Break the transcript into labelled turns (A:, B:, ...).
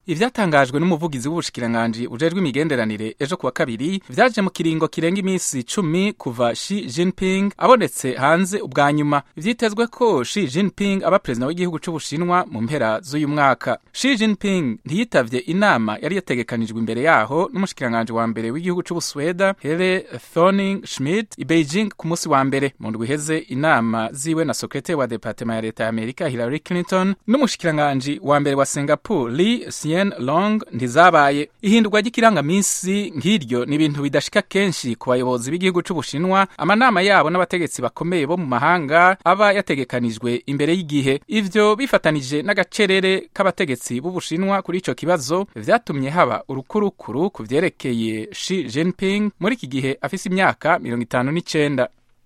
A: ivyatangajwe n'umuvugizi w'ubushikiranganji ujejwe imigenderanire ejo kuwa kabiri vyaje mu kiringo kirenga imisi cumi kuva Xi Jinping abonetse hanze ubwa nyuma vyitezwe ko Xi Jinping aba perezida w'igihugu c'Ubushinwa mu mpera z'uyu mwaka Xi Jinping ntiyitavye inama yari yategekanijwe imbere yaho n'umushikiranganji wa mbere w'igihugu c'Ubusweda Hele Thorning Schmidt i Beijing ku musi wa mbere mu ndwi iheze inama ziwe na sekretari wa departement ya leta ya Amerika Hillary Clinton n'umushikiranganji wa mbere wa Singapore Lee Hsien Long ntizabaye ihindurwa ry'ikirangamisi nk'iryo ni ibintu bidashika kenshi ku bayobozi b'igihugu c'Ubushinwa amanama yabo n'abategetsi bakomeye bo mu mahanga aba yategekanijwe imbere y'igihe ivyo bifatanije n'agacerere k'abategetsi b'Ubushinwa kuri ico kibazo vyatumye haba urukurukuru ku vyerekeye Xi Jinping muri iki gihe afise imyaka mirongo itanu n'icenda